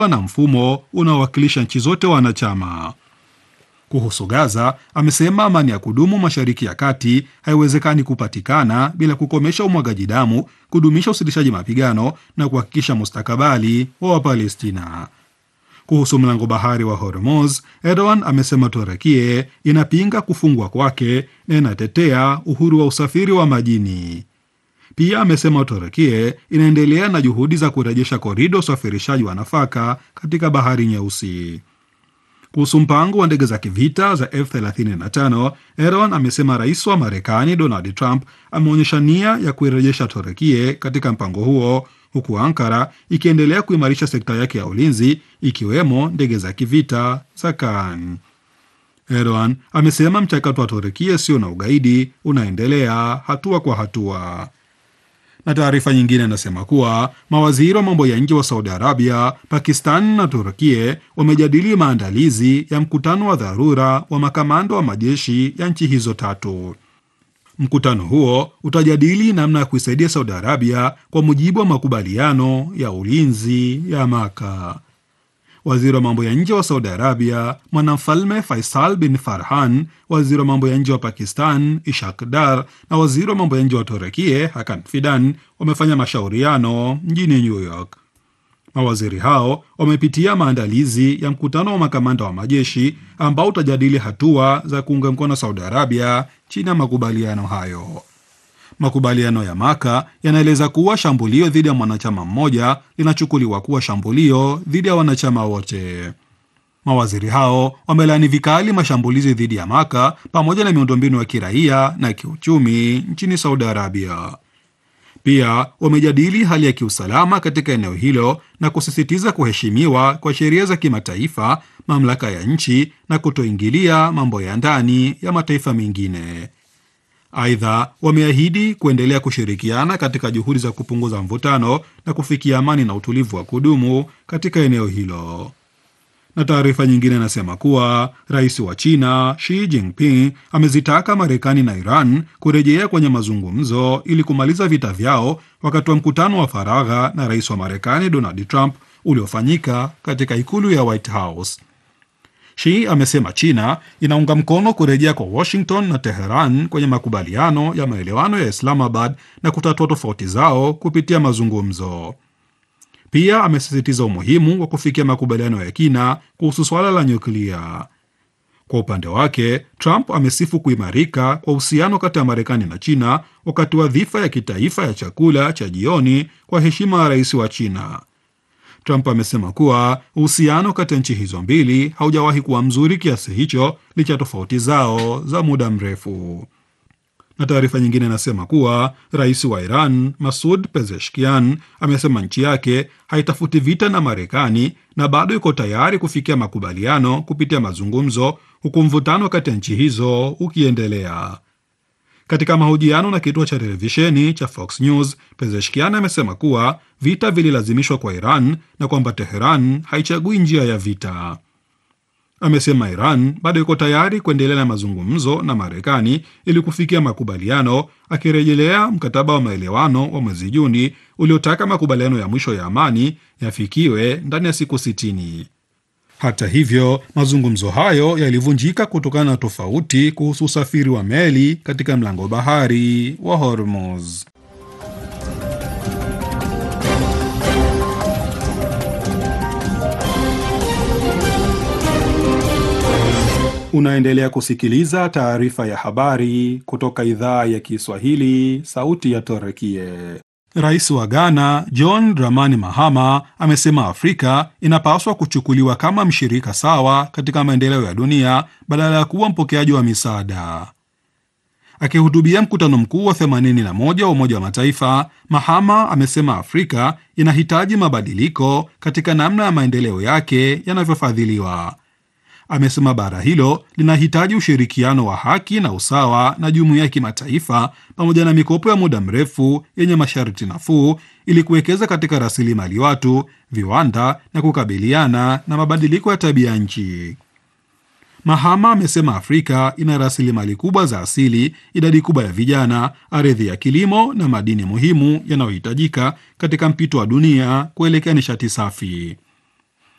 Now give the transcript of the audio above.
na mfumo unaowakilisha nchi zote wanachama. Kuhusu Gaza, amesema amani ya kudumu Mashariki ya Kati haiwezekani kupatikana bila kukomesha umwagaji damu, kudumisha usitishaji mapigano na kuhakikisha mustakabali wa Wapalestina. Kuhusu mlango bahari wa Hormuz, Erdogan amesema Turekie inapinga kufungwa kwake na inatetea uhuru wa usafiri wa majini. Pia amesema Turekie inaendelea na juhudi za kurejesha korido usafirishaji wa nafaka katika bahari Nyeusi. Kuhusu mpango wa ndege za kivita za F35, Erdogan amesema rais wa Marekani Donald Trump ameonyesha nia ya kuirejesha Turekie katika mpango huo huku Ankara ikiendelea kuimarisha sekta yake ya ulinzi ikiwemo ndege za kivita za Kaan. Erdogan amesema mchakato wa Turekia sio na ugaidi unaendelea hatua kwa hatua. Na taarifa nyingine inasema kuwa mawaziri wa mambo ya nje wa Saudi Arabia, Pakistan na Turkie wamejadili maandalizi ya mkutano wa dharura wa makamanda wa majeshi ya nchi hizo tatu. Mkutano huo utajadili namna ya kuisaidia Saudi Arabia kwa mujibu wa makubaliano ya ulinzi ya Maka. Waziri wa mambo ya nje wa Saudi Arabia mwanamfalme Faisal bin Farhan, waziri wa mambo ya nje wa Pakistan Ishak Dar na waziri wa mambo ya nje wa Turekie Hakan Fidan wamefanya mashauriano mjini New York. Mawaziri hao wamepitia maandalizi ya mkutano wa makamanda wa majeshi ambao utajadili hatua za kuunga mkono Saudi Arabia chini ya makubaliano hayo. Makubaliano ya Maka yanaeleza kuwa shambulio dhidi ya mwanachama mmoja linachukuliwa kuwa shambulio dhidi ya wanachama wote. Mawaziri hao wamelaani vikali mashambulizi dhidi ya Maka pamoja na miundombinu ya kiraia na kiuchumi nchini Saudi Arabia. Pia wamejadili hali ya kiusalama katika eneo hilo na kusisitiza kuheshimiwa kwa sheria za kimataifa, mamlaka ya nchi na kutoingilia mambo ya ndani ya mataifa mengine. Aidha, wameahidi kuendelea kushirikiana katika juhudi za kupunguza mvutano na kufikia amani na utulivu wa kudumu katika eneo hilo. Na taarifa nyingine inasema kuwa rais wa China Xi Jinping amezitaka Marekani na Iran kurejea kwenye mazungumzo ili kumaliza vita vyao wakati wa mkutano wa faragha na rais wa Marekani Donald Trump uliofanyika katika ikulu ya White House. Xi amesema China inaunga mkono kurejea kwa Washington na Teheran kwenye makubaliano ya maelewano ya Islamabad na kutatua tofauti zao kupitia mazungumzo. Pia amesisitiza umuhimu wa kufikia makubaliano ya kina kuhusu suala la nyuklia. Kwa upande wake, Trump amesifu kuimarika kwa uhusiano kati ya Marekani na China wakati wa dhifa ya kitaifa ya chakula cha jioni kwa heshima ya rais wa China. Trump amesema kuwa uhusiano kati ya nchi hizo mbili haujawahi kuwa mzuri kiasi hicho licha ya tofauti zao za muda mrefu. Na taarifa nyingine inasema kuwa rais wa Iran Masud Pezeshkian amesema nchi yake haitafuti vita na Marekani na bado iko tayari kufikia makubaliano kupitia mazungumzo, huku mvutano kati ya nchi hizo ukiendelea. Katika mahojiano na kituo cha televisheni cha Fox News, Pezeshkian amesema kuwa vita vililazimishwa kwa Iran na kwamba Teheran haichagui njia ya vita. Amesema Iran bado iko tayari kuendelea na mazungumzo na Marekani ili kufikia makubaliano, akirejelea mkataba wa maelewano wa mwezi Juni uliotaka makubaliano ya mwisho ya amani yafikiwe ndani ya siku sitini. Hata hivyo, mazungumzo hayo yalivunjika kutokana na tofauti kuhusu usafiri wa meli katika mlango bahari wa Hormuz. Unaendelea kusikiliza taarifa ya habari kutoka idhaa ya Kiswahili, sauti ya Torekie. Rais wa Ghana John Dramani Mahama amesema Afrika inapaswa kuchukuliwa kama mshirika sawa katika maendeleo ya dunia badala ya kuwa mpokeaji wa misaada. Akihutubia mkutano mkuu wa 81 wa Umoja wa Mataifa, Mahama amesema Afrika inahitaji mabadiliko katika namna ya maendeleo yake yanavyofadhiliwa. Amesema bara hilo linahitaji ushirikiano wa haki na usawa na jumuiya ya kimataifa pamoja na mikopo ya muda mrefu yenye masharti nafuu ili kuwekeza katika rasilimali watu, viwanda na kukabiliana na mabadiliko ya tabia nchi. Mahama amesema Afrika ina rasilimali kubwa za asili, idadi kubwa ya vijana, ardhi ya kilimo na madini muhimu yanayohitajika katika mpito wa dunia kuelekea nishati safi.